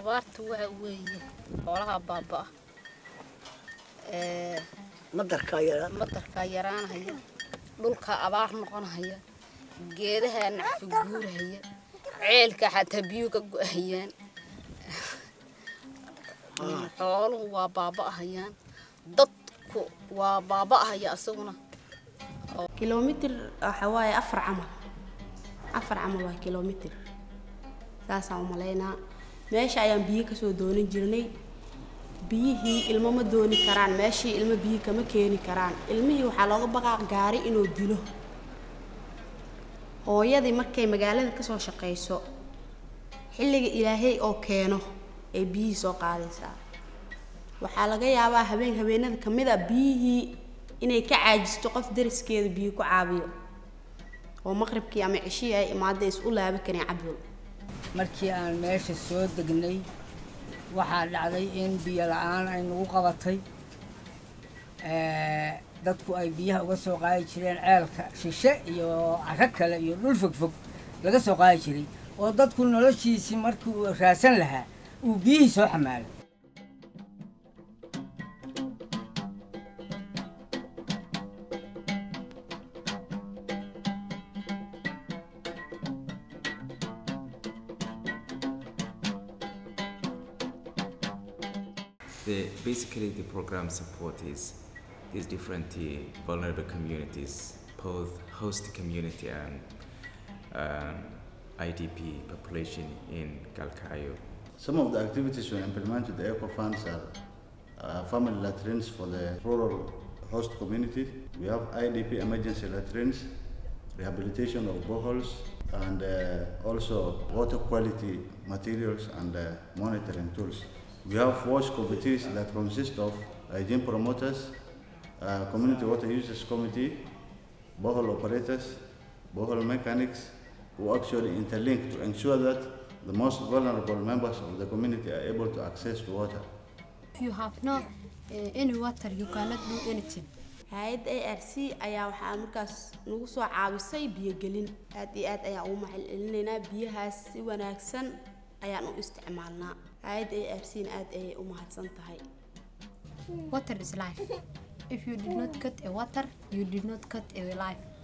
abaarta waxa weeye xoolaha baaba ee madarkaa yaraa madarkaa yaraanhaya dhulka abaar noqonhaya geedaha nacfi guurhaya ceelka xataa biyuu ka go-hayaan xooluhu waa baaba'ahayaan dadku waa baaba'ahaya isaguna kilomitir waxa waaye afar camal afar camal waa kilomitir saasaan u malaynaa meesha ayaan biyo kasoo doonan jirnay biyihii ilmo ma dooni karaan meeshii ilmo biyo kama keeni karaan ilmihii waxaa looga baqaa gaari inuu dilo hooyadii markay magaalada kasoo shaqayso xilliga ilaahay oo keeno ay biyihii soo qaadaysaa waxaa laga yaabaa habeen habeenada ka mid a biyihii inay ka caajisto qof dariskeeda biyo ku caabiyo oo maqribkii ama cishihii ay imaada is u laabi karin cabdul markii aan meesha soo degnay waxaa dhacday in biyo la-aan ay nagu qabatay dadku ay biyaha uga soo qaadi jireen ceelka shishe iyo caro kale iyo dhul fogfog laga soo qaadi jiray oo dadku noloshiisii markii uu raasan lahaa uu biyihii soo xamaalay The, basically, the program support is these different uh, vulnerable communities, both host community and um, IDP population in Galkayo. Some of the activities we implement with the ECO funds are uh, family latrines for the rural host community. We have IDP emergency latrines, rehabilitation of boreholes, and uh, also water quality materials and uh, monitoring tools. We have wash committees that consist of hygiene promoters, uh, community water users committee, borehole operators, borehole mechanics, who actually interlink to ensure that the most vulnerable members of the community are able to access to water. If you have no uh, any water, you cannot do anything. hay-adda a r c ayaa waxaa markaas nagu soo caawisay biyogelin aad iyo aad ayaan ugu maxal celinaynaa biyahaas si wanaagsan ayaan u isticmaalnaa hay-adda a r c na aad ayay u mahadsan tahay Water is life. If you did not get a water, you did not get a life.